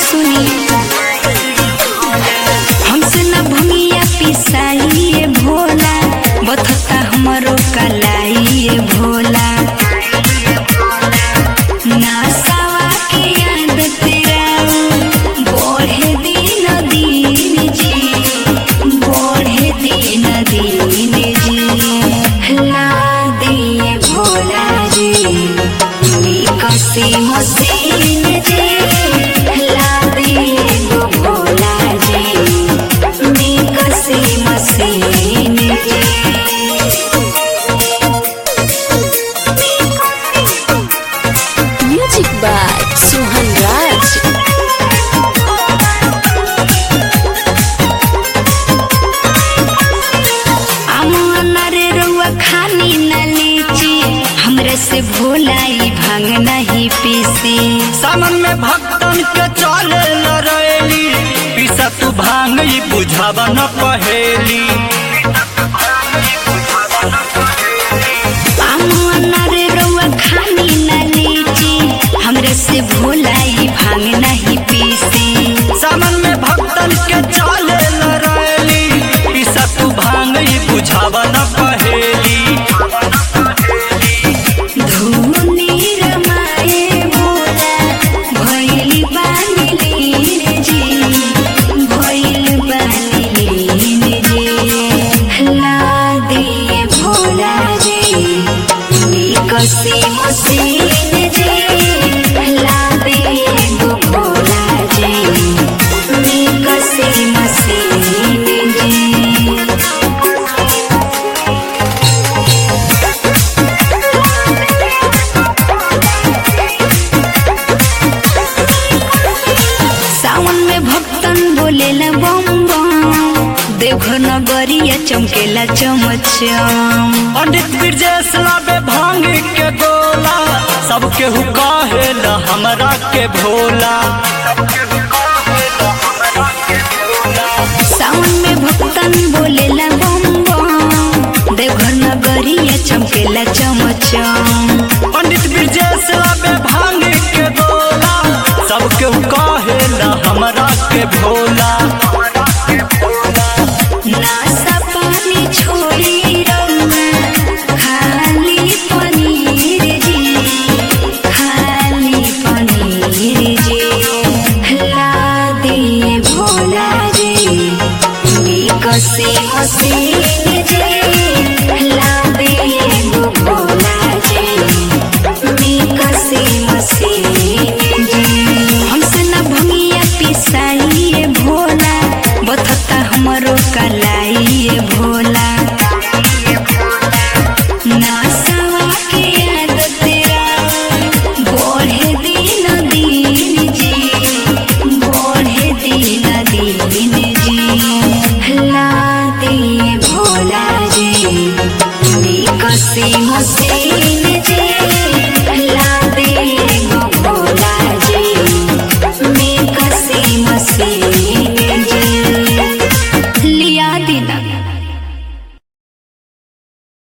सुनी हमसे न भंगिया पिसाइए भोला बथता हमरो कलाइए भोला नासावा के याद तेरा बढ़े दिन दिन जी बढ़े दिन दिन जी ला दिए भोला जी कसी मसीन जी ला दिए गो भोला जी कसी मसीन जी Music by Suhan Raj. अमन रे रउआ खानी न लीची हमरे से भोलाई भांग नहीं पीसी सामन में भक्तन के चले न रैली पीसा तू भांग ई बुझावा न पहेली अमन रे रउआ खानी न लीची हमरे से भोलाई भांग नहीं पीसी सामन में भक्तन के चले न रैली पीसा तू भांग ई बुझावा न पहेली धुनी रमाए भोला भइल बानी लीन जी भइल बानी लीन जी ला दिए भोला जी कसी मसीन जी ला दिए गो भोला जी कसी मसीन जी सावन में भक्तन बोलेला बम बम देवघर नगरिया चमकेला चमचम पंडित ब्रजेश लाबे भांग के गोला सबके हु कहेला हमरा के भोला सावन में भक्तन बोलेला बम बम देवघर नगरिया चमकेला चमचम पंडित ब्रजेश लाबे भांग के गोला सबके हु कहेला हमरा के भोला नासा पानी छोड़ी रउआ खाली पनीर जी खाली पनीर जी ला दिए भोला जी कसी मसीन जी ला दिए गो भोला जी कसी मसीन जी हमसे न भंगिया पिसाइए भोला बथता हमरो कलाइए भोला नासावा के याद तेरा बढ़े दिन दिन जी बढ़े दिन दिन जी ला दिए भोला जी कसी मसीन जी ला दिए गो भोला जी कसी मसीन जी लिया दिना